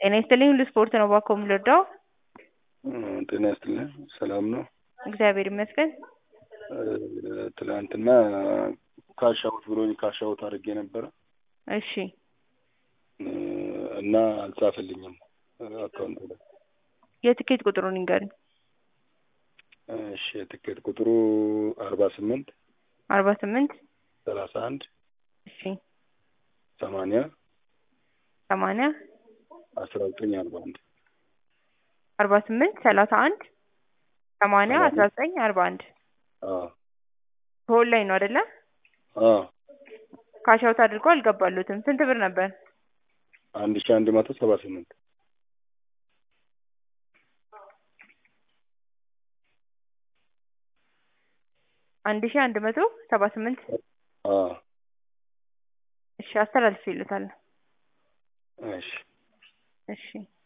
ጤና ይስጥልኝ ሁሉ ስፖርት ነው እባክዎ የምንረዳው? ጤና ይስጥልኝ ሰላም ነው? እግዚአብሔር ይመስገን። ትናንትና ካሽ አውት ብሎኝ ካሽ አውት አድርጌ ነበረ እሺ እና አልጻፈልኝም አካውንት ላይ። የትኬት ቁጥሩን ይንገሩኝ። እሺ የትኬት ቁጥሩ አርባ ስምንት አርባ ስምንት ሰላሳ አንድ እሺ ሰማንያ ሰማንያ አስራ ዘጠኝ አርባ አንድ አርባ ስምንት ሰላሳ አንድ ሰማንያ አስራ ዘጠኝ አርባ አንድ አዎ በኦንላይን ነው አይደለ? አዎ ካሽ አውት አድርጎ አልገባሉትም። ስንት ብር ነበር? አንድ ሺህ አንድ መቶ ሰባ ስምንት አንድ ሺህ አንድ መቶ ሰባ ስምንት አዎ እሺ አስተላልፌልዎታለሁ። እሺ እሺ